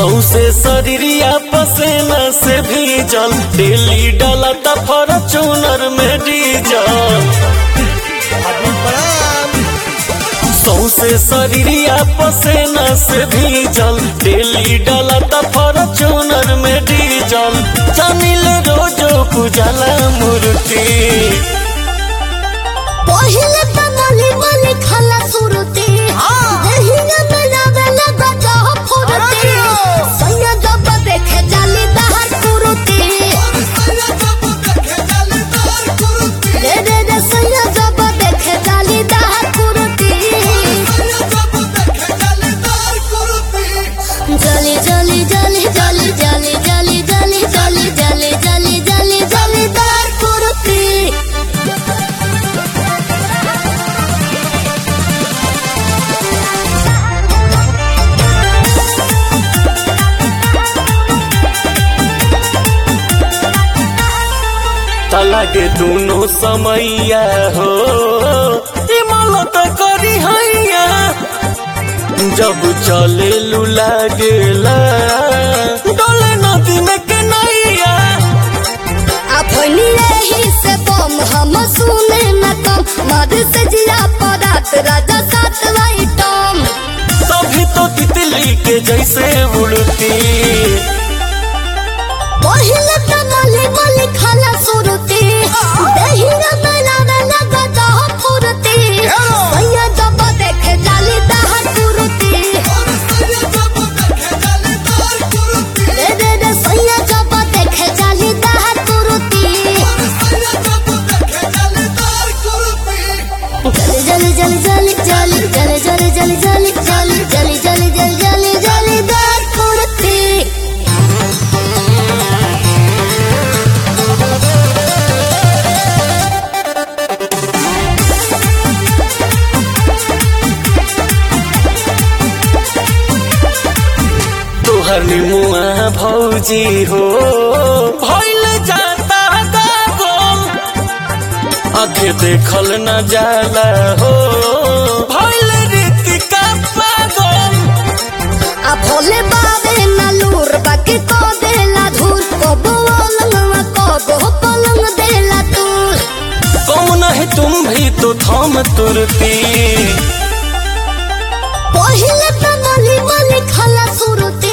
सौसे शरीरिया पसेना से भीजल डेली डाला त फॉर्चूनर में डीजल सौसे शरीरिया पसेना से भीजल डेली डाला त फॉर्चूनर में डीजल जमिल रोजो पूजला मूर्ति पहिले त मली मली खाला सुरते देहिया में लावेला बजा फुरते सैया जब देखे जाली दहर कुरुते रे रे रे सैया जब देखे जाली दहर कुरुते जली जली जली जली जली जली जली जली जली जली जली जली दहर कुरुते तलागे दोनों समैया हो इमलत करी हैया जब चले लुला गेला डोले नदी में के नैया अपनी यही से बम हम सुने न कम मद से जिया परात राजा सात वाइटम तभी तो तितली के जैसे उड़ती पहिले त मले मले खाला सुरते दहिया बना बना गदा फुरते सैया जब देखे जाली दहर कुरते रे रे रे सैया जब देखे जाली दहर कुरते जली जली जली जली जली जली जली जली जली जली जली जली जली जली दहर कुरते तोहर निमुआ भौजी हो भइल जाता गागल आगे देखल न जाला हो भइल रीतिका पागल आ भोले बाबे न लूर बाकी को देला धूल को बोलंगवा को दो पलंग देला तूल कौन है तुम भी तो थम तुरती पहिले त मली मली खाला सुरते